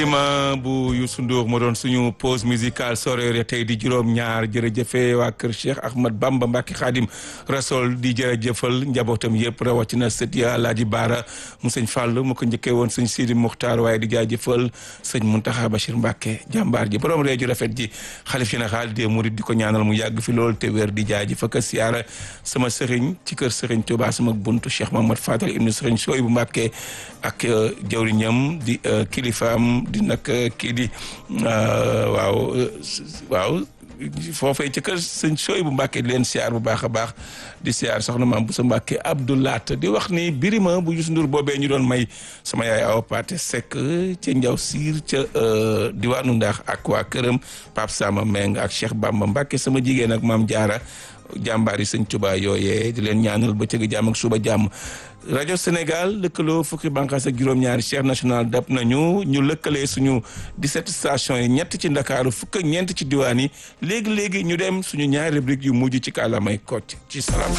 ma bu Youssou Ndour moo doon suñu pause musicale soreere tey di juróom-ñaar jërëjëfe waa kër Cheikh Ahmad Bamba Mbacke Khadim Rasol di jërëjëfal njabootam yëpp rawatina sët ya Laaji Baara mu sëñ Fall mu ko njëkkee woon sëñ Sidi Muxtaar waaye di jaajëfal sëñ Muntaxa Bachir Mbacke jàmbaar ji borom réeju rafet ji xalif général des Mourides di ko ñaanal mu yàgg fi lool te wér di jaajëfa ka siyaara sama sëriñ ci kër sëriñ Touba sama buntu Cheikh Mahamad Fadal ibnu sëriñ Sooy bu Mbacke ak jawriñam di kilifaam di nag kii di waaw waaw foofee ci kër sëñ sooy bu Mbàkke di leen siyaar bu baax a baax di siyaar soxna maam bu sa Mbàkke Abdoulaat di wax ni birima bu Youssou Ndour boobee ñu doon may sama yaay awa Paate Seck ca njaw siir ca diwaanu ndax ak waa këram Pape Sama Meng ak Cheikh Bamba Mbàkke sama jigéen ak maam Jaara jàmbaar yi sëñ Tuubaa yooyee di leen ñaanal ba cëgg jàmm ak suba jàmm rajo Sénégal lëkkaloo fukki bànqaas ak juróom-ñaari chaîne nationale dab nañu ñu lëkkalee suñu 17 stations yi ñett ci ndakaaru fukk ak ñeent ci diwaan yi léegi-léegi ñu dem suñu ñaari rubrique yu mujj ci kàllaamay Kocc ci Salam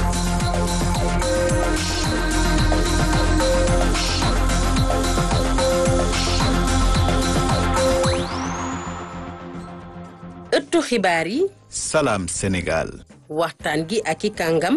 ëttu xibaar yi Salam Sénégal waxtaan gi ak i kàngam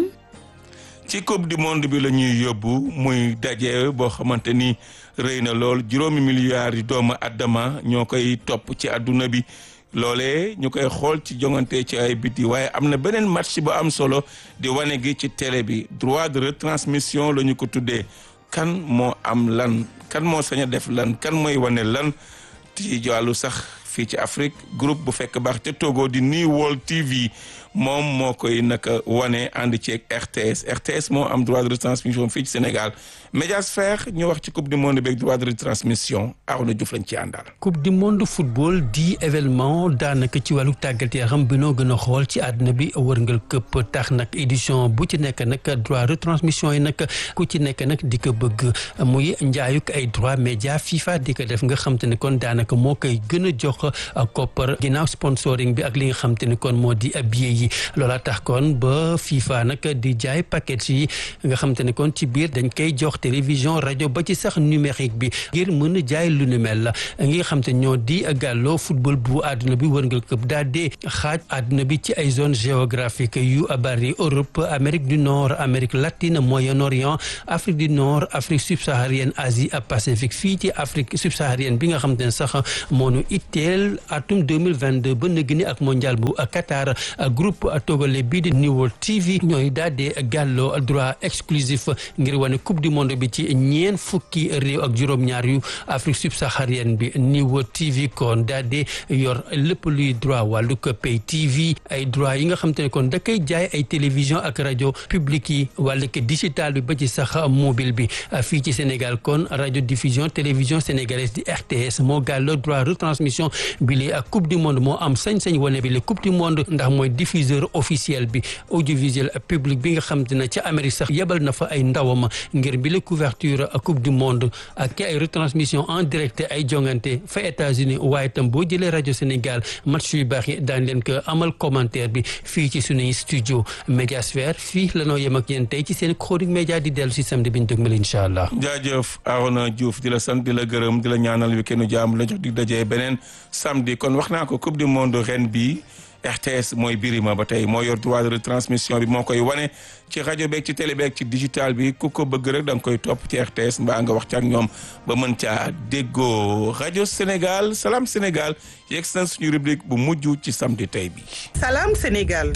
ci coupe du monde bi la ñuy yóbbu muy daje boo xamante ni rëy na lool juróomi milliards yi doomu addama ñoo koy topp ci àdduna bi loolee ñu koy xool ci jongante ci ay biti waaye am na beneen match bu am solo di wane gi ci télé bi droit de retransmission la ñu ko tuddee kan moo am lan kan moo sañ a def lan kan mooy wane lan ci wàllu sax fii ci Afrique groupe bu fekk baax te Togo di New World TV moom moo koy naka wane ànd ci RTS RTS moo am droit de retransmission fii ci Sénégal Mediasphère ñu wax ci coupe du monde beeg droit de retransmission Arouna Diouf lañ ci àndal. coupe du monde football di événement daanaka ci wàllu tàggat yaram bi noo gën a xool ci àdduna bi wërngal këpp tax nag édition bu ci nekk nag droit retransmission yi nag ku ci nekk nag di ko bëgg muy njaayuk ay droit média FIFA di ko def nga xam te ne kon daanaka moo koy gën a jox koppar ginnaaw sponsoring bi ak li nga xam te ne kon moo di billet yi loola tax kon ba FIFA nag di jaay paquet yi nga xam te ne kon ci biir dañ koy jox télévision rajo ba ci sax numérique bi ngir mën a jaay lu nu mel la ngi xam te ñoo di gàlloo football bu àdduna bi wërngal këpp daal di xaaj àdduna bi ci ay zone géographique yu bari Europe Amérique du Nord Amérique latine Moyen-Orient Afrique du Nord Afrique subsaharienne Asie Pacifique fii ci Afrique subsaharienne bi nga xam te ne sax moonu itteel atum 2022 ba nëgg ni ak mondial bu Qatar groupe togolais bii di New World TV ñooy daal di gàlloo droit exclusif ngir wane coupe du monde bi ci ñeen fukki réew ak juróom-ñaar yu Afrique subsaharienne bi New World TV kon daal di yor lépp luy droit wàllu ko pay TV ay droit yi nga xam te ne kon da koy jaay ay télévision ak rajo publique yi wàllu ko digital bi ba ci sax mobile bi fii ci Sénégal kon radio diffusion télévision sénégalaise di RTS moo gàlloo droit retransmission bi li ak coupe du monde moo am sañ-sañ wane bi li coupe du monde ndax mooy diffuseur officiel bi audiovisuel public bi nga xam te ne ca Amérique sax yebal na fa ay ndawam ngir bi la couverture coupe du monde ak ay retransmission en direct ay jongante fa États-Unis waaye tam boo jëlee rajo Sénégal match yu baax yi daan leen ko amal commentaire bi fii ci sunuy studio Mediasphère fii la noo yem ak yéen tey ci seen chronique média di dellu si samedi bi ñu dëgmal incha allah. jaajëf Arona Diouf di la sant di la gërëm di la ñaanal week-end jàmm la jox di dajee beneen samedi kon wax naa ko coupe du monde ren bi RTS mooy birima ba tey moo yor droit de retransmission bi moo koy wane ci rajo beeg ci télé beeg ci digital bi ku ko bëgg rek da nga koy topp ci RTS mbaa nga wax ci ak ñoom ba mën caa déggoo rajo Sénégal Salam Sénégal yegg na suñu rubrique bu mujj ci samedi tey bi. Salam Sénégal.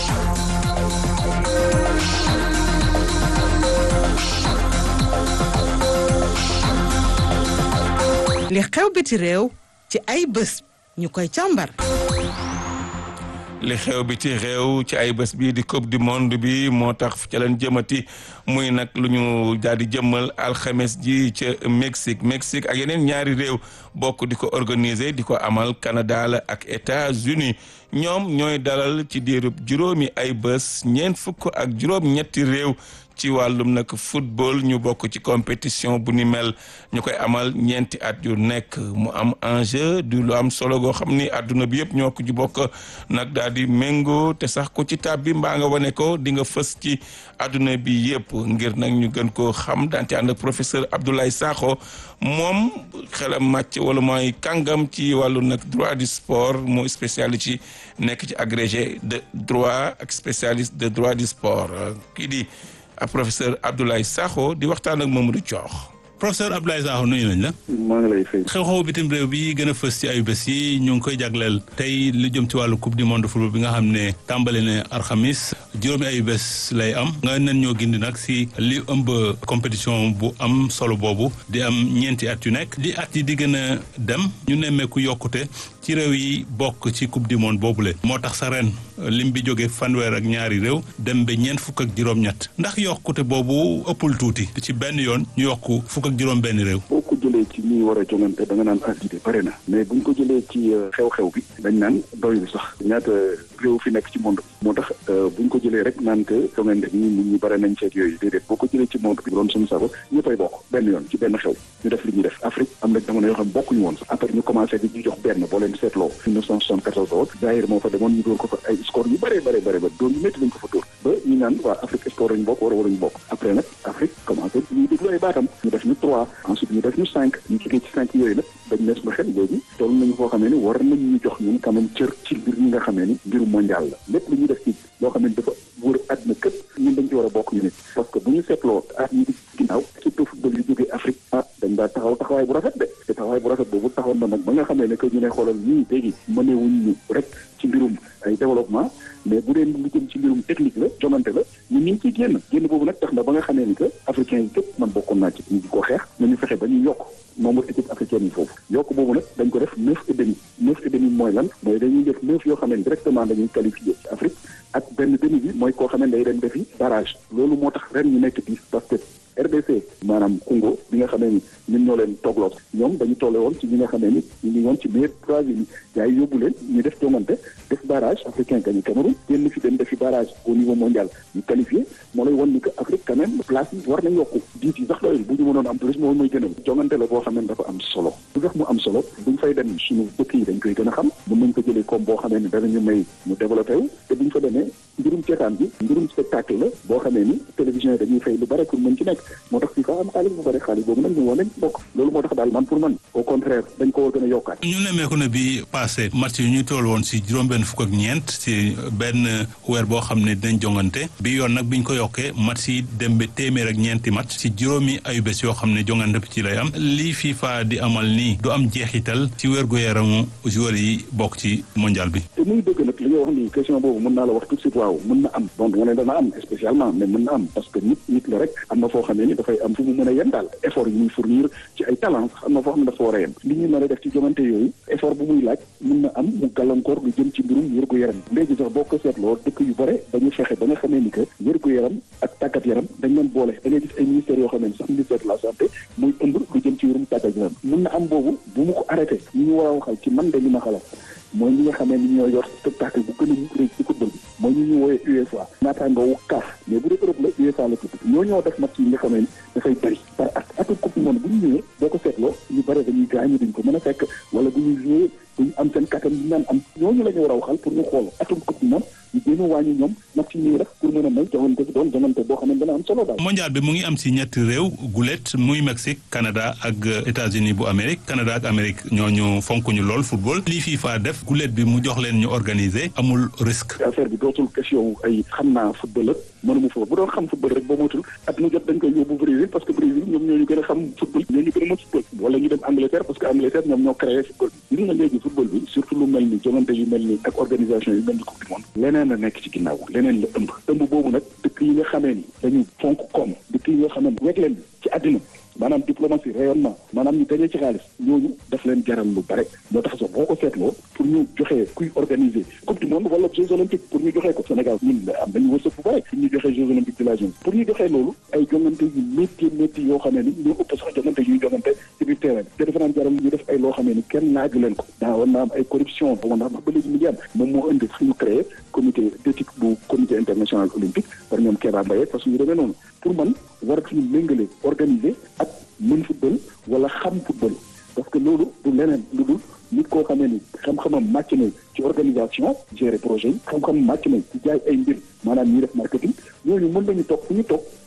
li xew biti réew ci ay bés ñu koy càmbar. li xew bi ci réew ci ay bés bii di coupe du monde bi moo tax ca leen jëmati muy nag lu ñu daal di jëmmal alxames ji ca Mexique Mexique ak yeneen ñaari réew bokk di ko organiser di ko amal Canada la ak États-Unis ñoom ñooy dalal ci diirub juróomi ay bés ñeent fukk ak juróom-ñetti réew ci wàllum nag football ñu bokk ci compétition bu ni mel ñu koy amal ñeenti at yu nekk mu am enjeu du lu am solo goo xam ni àdduna bi yëpp ñoo ko ci bokk nag daal di méngoo te sax ku ci tab bi mbaa nga wane ko di nga fës ci àdduna bi yëpp ngir nag ñu gën koo xam daan ci ànd ak professeur Abdoulaye Sakho moom xelam màcc wala mooy kàngam ci wàllu nag droit du sport moo spécialiste ci nekk ci agrégé de droit ak spécialiste de droit du sport kii di professeur Abdoulaye Sakho di waxtaan ak Mamadou Thiokh. professeur Abdoulaye Sakho nuyu nañ la. maa ngi lay fay. xew-xew bitim réew bi gën a fës ci ayu bés yi ñu ngi koy jagleel tey lu jëm ci wàllu coupe du monde football bi nga xam ne tàmbali ne alxamis juróomi ayu bés lay am nga nen ñoo gindi nag si li ëmb compétition bu am solo boobu di am ñeenti at yu nekk di at yi di gën a dem ñu nemmeeku yokkute ci réew yi bokk ci coupe du monde boobule moo tax sa ren lim bi jóge fanweer ak ñaari réew dem ba ñeent fukk ak juróom-ñett ndax yokkute boobu ëppul tuuti ci benn yoon ñu yokku fukk ak juróom benn réew boo ko jëlee ci ñuy war a jongante da nga naan activité bare na mais buñ ko jëlee ci xew-xew bi dañ naan doyul sax ñaata réew fi nekk ci monde bi moo tax buñ ko jëlee rek naan que jongante ñi nit ñi bare nañ ceet yooyu déedéet boo ko jëlee ci monde bi doon suñu sago ñëppay bokk benn yoon ci benn xew ñu def li ñuy def Afrique am na jamono yoo xam bokkuñu woon sax après ñu commencé di ñu jox benn boo leen seetloo 1974 woon Zaïre moo fa demoon ñu dóor ko fa ay score yu bare bare bare ba doon yu métti lañ ko fa dóor ba ñu naan waa Afrique sport lañu bokk war a waruñu bokk après nag Afrique commencé ñuy déglu ay baatam ñu def ñu trois ensuite ñu def ñu cinq ñu jógee ci cinq yooyu nag dañ nees ma xel léegi toll nañu foo xamee ni war nañ ñu jox ñun quand même cër ci mbir ñi nga xamee ni mbiru mondial la lépp lu ñuy def ci loo xam ne dafa wër àdduna këpp ñun dañ ci war a bokk ñu nit parce que bu ñu seetloo at yi di ginnaaw surtout football yu jógee Afrique ah dañ daa taxaw taxawaay bu rafet de te taxawaay bu rafet boobu taxawoon na nag ba nga xamee ne que ñu ne xoolal ñii léegi mënewuñ ñu rek ci mbirum ay développement mais bu dee lu jëm ci mbirum technique la jonante la ñun ñu ngi ciy génn génn boobu nag tax na ba nga xamee ni que africains yi képp man bokkoon naa ci ñu di ko xeex nañu fexe ba ñu yokk nombre équipe africaine yi foofu yokk boobu nag dañ ko def neuf et demi neuf et demi mooy lan mooy dañuy def neuf yoo xam ne directement dañuy qualifié ci Afrique ak benn demi bi mooy koo xam ne day dem defi barrage loolu moo tax ren ñu nekk dix parce que RDC maanaam Congo bi nga xamee ni ñun ñoo leen toogloo ñoom dañu tolle woon ci ñi nga xamee ni ñu ngi woon ci meilleur troisième yi yaay yóbbu leen ñu def jongante def barrage africain gañu Cameroun génn fi dem defi barrage au niveau mondial ñu qualifié moo lay wan ni que Afrique quand même place yi war nañ yokku diit yi sax doyul bu ñu mënoon am plus moom mooy gënal jongante la boo xam ne dafa am solo lu tax mu am solo buñ fay dem suñu dëkk yi dañ koy gën a xam mën nañ ko jëlee comme boo xamee ni danañu may ñu développé wu te buñ fa demee mbirum ceetaan bi mbirum spectacle la boo xamee ni télévision yi dañuy fay lu bare pour mën ci nekk moo tax FIFA am xaalis bu bare xaalis boobu nag ñu woon nañ bokk loolu moo tax daal man pour man au contraire dañ ko war gën a yokkaat ñu nemmeeku ne bi passé match yi ñu toll woon si juróom-benn fukk ak ñeent si benn weer boo xam ne dinañ jongante bi yoon nag biñ ko yokkee match yi dem ba téeméer ak ñeenti match si juróomi ayu bés yoo xam ne jongante bi ci lay am lii FIFA di amal nii du am jeexital ci wér-gu-yaramu joueurs yi bokk ci mondial bi te muy dëgg nag li nga wax nii question boobu mën naa la wax tout de suite waaw mën na am bon nga ne dana am spécialement mais mën na am parce que nit nit la rek am na foo xamee ni dafay am fu mu mën a yem daal effort yi muy fournir ci ay talent am na foo xam ne dafa war a yem li ñu mën a def ci jomante yooyu effort bu muy laaj mën na am mu gàllankoor lu jëm ci mbirum wér-gu-yaram léegi sax boo ko seetloo dëkk yu bare dañu fexe ba nga xamee ni que wér-gu-yaram ak tàggat yaram dañ leen boole da ngay gis ay ministères yoo xam ne sax ministère de la santé muy ëmb lu jëm ci wérum tàggat yaram mën na am boobu bu mu ko arrêté ñi ñu war a waxal ci man de li ma xalaat mooy ñi nga xamee ni ñoo yor spectacle bu gën a rëy ci football bi mooy ñu ñu wooyee UEFA naataangoowu CAF mais bu dee Europe la UEFA la tudd ñoo ñoo def match yi nga xamee ni dafay bëri par at atu coupe du monde bu ñu ñëwee boo ko seetloo ñu bëri dañuy gaañu duñ ko mën a fekk wala bu ñuy joué duñ am seen kattan ñu naan am ñooñu la ñu war a waxal pour ñu xool atum coupe du monde ñu gën a wàññi ñoom match yi ñuy def pour mën a may joxante bi doon joxante boo xam ne dana am solo daal mondial bi mu ngi am si ñetti réew gulet muy Mexique Canada ak États-Unis bu Amérique Canada ak Amérique ñooñu fonk ñu lool football lii FIFA def gulet bi mu jox leen ñu organiser amul risque affaire bi dootul question ay xam naa football ak mënuma fa bu doon xam football rek boo moytul at mu jot dañ koy yóbbu Brésil parce que Brésil ñoom ñoo ñu gën a xam football ñoo ñu gën a mën football wala ñu dem Angleterre parce que Angleterre ñoom ñoo créé football bi nga léegi football bi surtout lu mel ni jongante yu mel ni ak organisation yu mel ni coupe du monde leneen la nekk ci ginnaaw leneen la ëmb ëmb boobu nag dëkk yi nga xamee ni dañu fonk koom dëkk yi nga xamee ni weeg leen ci àddina maanaam diplomatie rayonnement maanaam ñu dañee ci xaalis ñooñu daf leen jaral lu bare moo tax sax boo ko seetloo pour ñu joxee kuy organiser coupe du monde wala jeux olympiques pour ñu joxee ko Sénégal ñun am nañu wërsëg bu bare pour ñu joxee jeux olympiques de la jeunesse pour ñu joxee loolu ay jongante yu métti métti yoo xamee ni ñoo ëpp sax jongante yuy jongante ci biir terrain te dafa naan jaral ñu def ay loo xamee ni kenn laaju leen ko daa war naa am ay corruption ba ndax ba léegi mu ngi am moom moo indi suñu créé comité d'éthique bu comité international olympique par ñoom Kéba Mbaye parce que ñu demee noonu pour man war suñu méngale organiser ak mën football wala xam football parce que loolu du leneen lu dul nit koo xamee ni xam-xamam màcc na ci organisation gérer projet yi xam-xamam màcc na ci jaay ay mbir maanaam ñuy def marketing ñooñu mën nañu toog fu ñu toog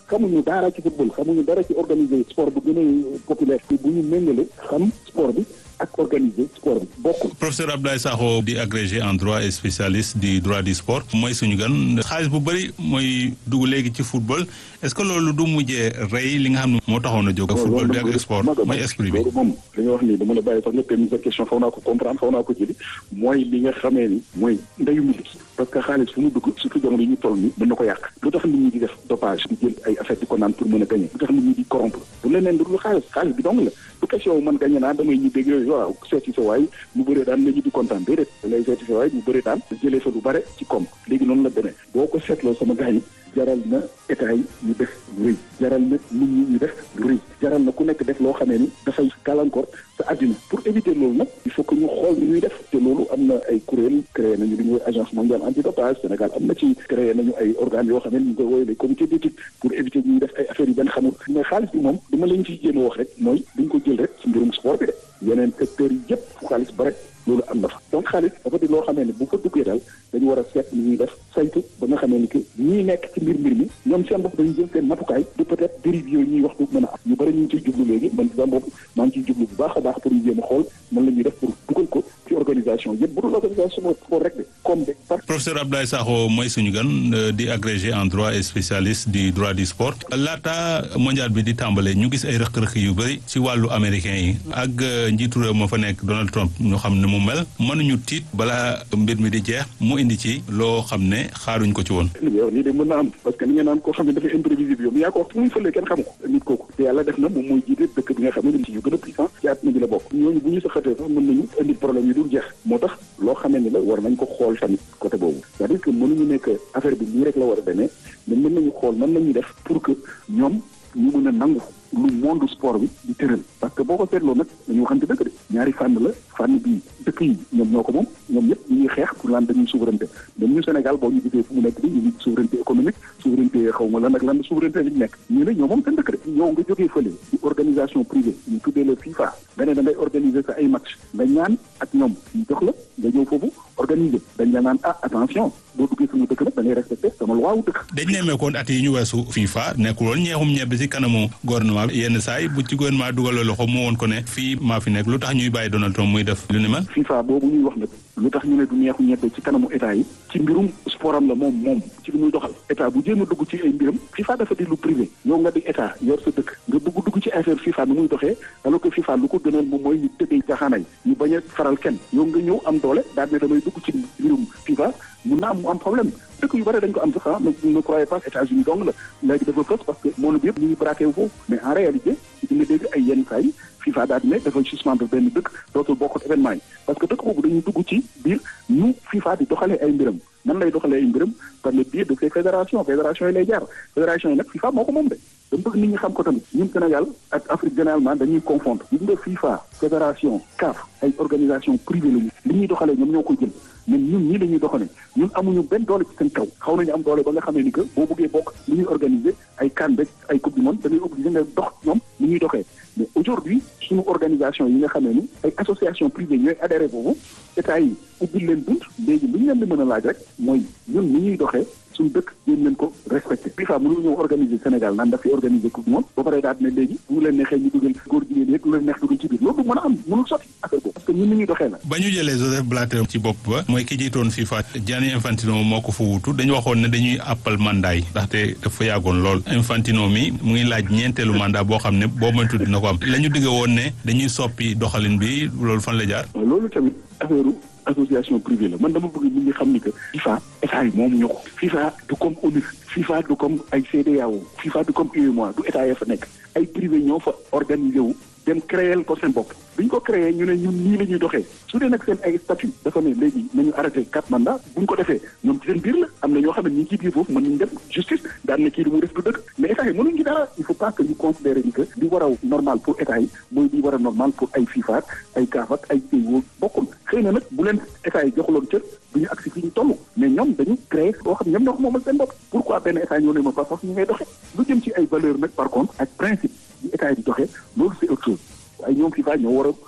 xamuñu dara ci football xamuñu dara ci organiser sport bu gën a populaire bu ñu méngale xam sport bi ak organiser sport bi bokkul. professeur Abdoulaye Sakho di agrégé en droit et spécialiste du droit du sport mooy suñu gan xaalis bu bëri mooy dugg léegi ci football est-ce que loolu du mujjee rey li nga xam ne moo taxoon a jóg. football bi ak sport mooy esprit bi. loolu moom li nga wax nii dama la bàyyi sax nga permis sa question faw naa ko comprendre faw naa ko jëli mooy li nga xamee ni mooy ndeyu musique parce que xaalis fu mu dugg surtout jamono yi ñu toll nii mën na ko yàq lu tax nit ñi di def dopage di jël ay affaire di ko naan pour mën a gagner lu tax nit ñi di corrompre bu leneen du xaalis xaalis bi dong la du question man gagné naa damay ñibbeeg yooyu waaw seeti sa waay mu bëree daan nga ñibbi kontaan déedéet da ngay seeti sa waay mu bëree daan jëlee fa lu bare ci koom léegi noonu la demee boo ko seetloo sama gars yi jaral na état yi ñu def lu rëy jaral na nit ñi ñu def lu rëy jaral na ku nekk def loo xamee ni dafay gàllankoor sa àddina pour éviter loolu nag il faut que ñu xool ni ñuy def te loolu am na ay kuréel créé nañu li ñuy agence mondiale antidopage Sénégal am na ci créé nañu ay organes yoo xam ne ñu ngi koy woowee les comités d'éthique pour éviter ñuy def ay affaires yu benn xamul mais xaalis bi moom li ma leen ciy jéem a wax rek mooy duñ ko jël rek ci mbirum sport bi de yeneen secteurs yi yëpp fu xaalis ba rek loolu am na fa donc xaalis dafa di loo xamee ne bu fa duggee daal dañu war a seet ni ñuy def saytu ba nga xamee ni que ñii nekk ci mbir mbir mi ñoom seen bopp dañu jël seen matukaay du peut-être dérive yooyu ñuy wax du mën a am ñu bëri ñu ngi ciy jublu léegi man sama bopp maa ngi ciy jublu bu baax a baax pour ñu jéem a xool nan la ñuy def pour dugal ko ci organisation yëpp bu dul organisation sport rek de comme de par professeur Abdoulaye Sakho mooy suñu gan di agrégé en droit et spécialiste du droit du sport laata mondial bi di tàmbale ñu gis ay rëq-rëq yu bëri ci wàllu américain yi ak njiitu réew ma fa nekk Donald Trump ñu xam ne mu mel mënuñu tiit balaa mbir mi di jeex mu indi ci loo xam ne xaaruñ ko ci woon yow lii de mën na am parce que ni nga naan koo xam ne dafa imprévisible yow yaa ko wax fu muy fëlee kenn xamu ko nit kooku te yàlla def na moom mooy jiite dëkk bi nga xam ne ci yu gën a puissant ci àdduna bi la bokk ñooñu bu ñu saxatee sax mën nañu indi problème yi dul jeex moo tax loo xamee ni la war nañ ko xool tamit côté boobu c'est-à-dire que mënuñu nekk affaire bi nii rek la war a demee mais mën nañu xool nan la ñuy def pour que ñoom ñu mën a nangu lu monde sport bi di tëral parce que boo ko seetloo nag dañu waxante dëgg de ñaari fànn la fànn bii dëkk yi ñoom ñoo ko moom ñoom ñëpp ñu ngi xeex pour lan dañuy souveraineté même ñu Sénégal boo ñu gisee fu mu nekk bi ñu ngi souveraineté économique souveraineté xaw ma lan ak lan souveraineté bi ñu nekk ñu ne ñoo moom seen dëkk de yow nga jógee fële ci organisation privée ñu tuddee la FIFA nga ne da ngay organiser sa ay match nga ñaan ak ñoom ñu jox la nga ñëw foofu organiser dañ la naan ah attention boo duggee suñu dëkk nag da ngay respecté sama loi wu dëkk dañ nemmeekoon at yi ñu weesu FIFA nekkul woon ñeexum ñebbi ci kanamu gouvernement bi yenn saa yi bu ci gouvernement dugaloo loxo mu woon ko ne fii maa fi nekk lu tax ñuy bàyyi Donald Trump muy def lu ni mel FIFA boobu ñuy wax nag lu tax ñu ne du neexu ñebbe ci kanamu état yi ci mbirum sportam la moom moom ci li muy doxal état bu jéem a dugg ci ay mbiram FIFA dafa di lu privé yow nga di état yor sa dëkk nga bëgg dugg ci affaire FIFA nu muy doxee alors que FIFA lu ko gënal moom mooy ñu tëddee jaxaanay ñu bañ a faral kenn yow nga ñëw am doole daal ne damay dugg ci mbirum FIFA mun na am mu am problème dëkk yu bëri dañ ko am sax ah ne ne croyez pas États-Unis dong la léegi dafa fës parce que monde bi yëpp ñu ngi braqué wu foofu mais en réalité di nga dégg ay yenn saa yi FIFA daal di ne dafa suspendre benn dëkk dootul bokkut événement yi parce que dëkk boobu dañuy dugg ci biir ñu FIFA di doxalee ay mbiram nan lay doxalee ay mbiram par le biais de ces fédérations fédération yi lay jaar fédération yi nag FIFA moo ko moom de dama bëgg nit ñi xam ko tamit ñun Sénégal ak Afrique généralement dañuy confondre gis nga FIFA fédération CAF ay organisation privée lañu li ñuy doxalee ñoom ñoo ko jël mais ñun ñii la ñuy doxalee ñun amuñu benn doole ci seen kaw xaw nañu am doole ba nga xamee ni que boo bëggee bokk li ñuy organiser ay CAN beeg ay coupe du monde da ngay obligé nga dox ñoom ni ñuy doxee mais aujourd'hui suñu organisation yi nga xamee ni ay association privée ñooy adhéré boobu état yi ubbil leen bunt léegi li ñu leen di mën a laaj rek mooy ñun ni ñuy doxee suñu dëkk yéen leen ko respecté FIFA mënul ñëw organiser Sénégal naan daf fi organiser coupe du monde ba pare daal ne léegi bu mu leen neexee ñu dugal góor jigéen yeeg lu leen neex dugal ci biir loolu du mën a am mënul sotti affaire boobu parce que ñun ni ñuy doxee la ba ñu jëlee Joseph Blatter ci bopp ba mooy ki jiitoon FIFA Gianni Infantino moo ko fa wutu dañu waxoon ne dañuy àppal mandat yi ndaxte dafa yàggoon lool Infantino mi mu ngi laaj ñeenteelu mandat boo xam ne boo moytu dina ko am la ñu digge woon ne dañuy soppi doxalin bi loolu fan la jaar loolu tamit affaire association privée la man dama bëgg nit ñi xam ni que FIFA état yi moom ñoo ko FIFA du comme ONU FIFA du comme ay CEDEAO FIFA du comme UEMOA du état ya fa nekk ay privé ñoo fa organisé wu dem créer ko seen bopp bi ñu ko créé ñu ne ñun nii la ñuy doxee su dee nag seen ay statut dafa ne léegi nañu arrêté quatre mandats bu ñu ko defee ñoom ci seen biir la am na ñoo xam ne ñi ngi ci biir foofu mën nañu dem justice daan ne kii li muy def du dëgg mais état yi mënuñ ci dara il faut pas que ñu considérer ni que di war a normal pour état yi mooy di war a normal pour ay FIFA ay CAF ak ay CIO bokkul xëy na nag bu leen état yi joxuloon cër du ñu agsi fi ñu toll mais ñoom dañu créé loo xam ñoom ñoo ko moomal seen bopp pourquoi benn état ñoo ne ma pas force ñu ngay doxee lu jëm ci ay valeur nag par contre ak principe yi état yi di doxee loolu c'est autre chose waaye ñoom FIFA ñoo war a jëm a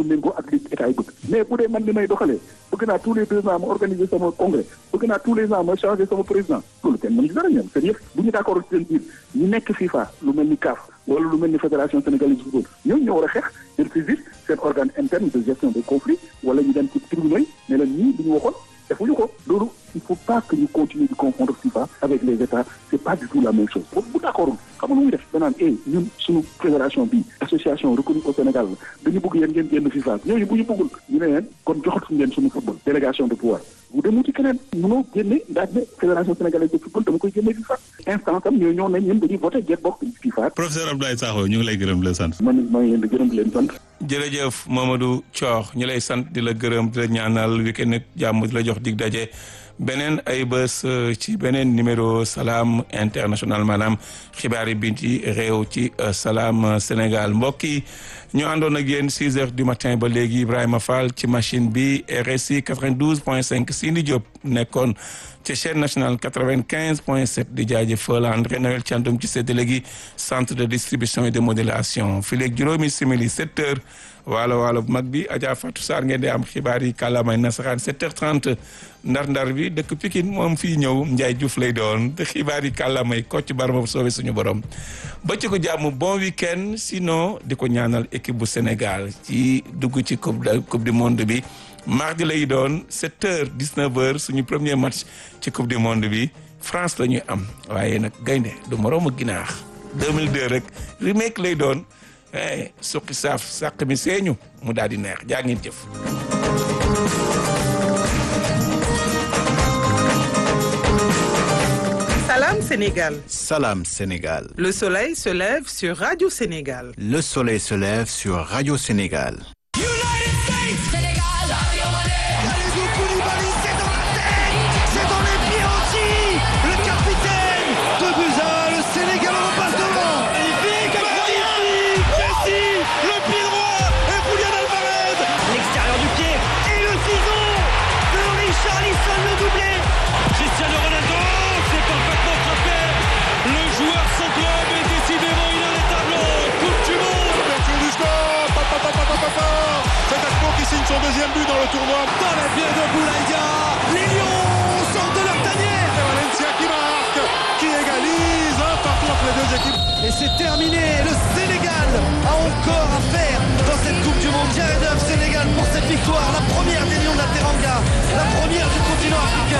ñu méngoo ak li état yi bëgg mais bu dee man li may doxalee bëgg naa tous les deux ans ma organiser sama congrès bëgg naa tous les ans ma changer sama président loolu kenn mën ci dara ñoom seen yëf bu ñu d'accord ci seen biir ñu nekk FIFA lu mel ni CAF wala lu mel ni fédération sénégalaise de football ñooñu ñoo war a xeex jël saisir seen organe interne de gestion des conflits wala ñu dem ci tribunaux yi ne leen ñii li ñu waxoon defuñu ko loolu il faut pas que ñu continuer di confondre FIFA avec les états c'est pas du tout la même chose boobu bu d'accordul xam nga lu muy def danaan eh ñun suñu fédération bi association reconnue au Sénégal la dañu bëgg yéen ngeen génn FIFA ñooñu bu ñu bëggul ñu ne leen kon joxatuñu leen suñu football délégation de pouvoir bu dem ci keneen mënoo génne daal ne fédération sénégalaise de football dama koy génne FIFA instance am ñoo ñoo nañ ñun dañuy voté get bokk FIFA professeur Abdoulaye Sakho ñu ngi lay gërëm di la sant. man maa ngi leen di gërëm di leen sant jërëjëf Mamadou Thior ñu lay sant di la gërëm di la ñaanal week-end ak jàmm di la jox dig daje beneen ay bés ci beneen numéro Salam International maanaam xibaar yi bi ci réew ci Salam Sénégal mbokk yi ñu àndoon ak yéen 6 heures du matin ba léegi Ibrahima Fall ci machine bi RSI 92 point 5 Sini Diop nekkoon ci chaîne nationale 95 point 7 di jaajëfal André Noël Thiandoum ci séddale gi centre de distribution et de modélation fii léegi juróomi simili 7 heures waalo waalo bu mag bi Adja Fatou Sarr ngeen di am xibaar yi kàllaamay nasaraan 7h30 ndar-ndar bi dëkk Pikine moom fii ñëw Ndiaye Diouf lay doon te xibaar yi kàllaamay Kocc Barma bu soobee suñu borom. ba ci ko jàmm bon week-end sinon di ko ñaanal équipe bu Sénégal ci dugg ci coupe coupe du monde bi mardi lay doon 7h 19h suñu premier match ci coupe du monde bi France la ñuy am waaye nag gaynde du moroomu ginaax 2002 rek remake lay doon. eh suqi saaf sàq mi seeñu mu daal di neex jaa ngeen jëf. Salam Sénégal. Salam Sénégal. Le soleil se lève sur Radio Sénégal. Le soleil se lève sur Radio Sénégal. son deuxième but dans le tournoi. Dans la pied de Boulaïdia, les Lions sortent de leur tanière. Et Valencia qui marque, qui égalise un partout entre les deux équipes. Et c'est terminé. Le Sénégal a encore à faire dans cette Coupe du Monde. Jared Sénégal pour cette victoire, la première des Lions de la Teranga, la première du continent africain.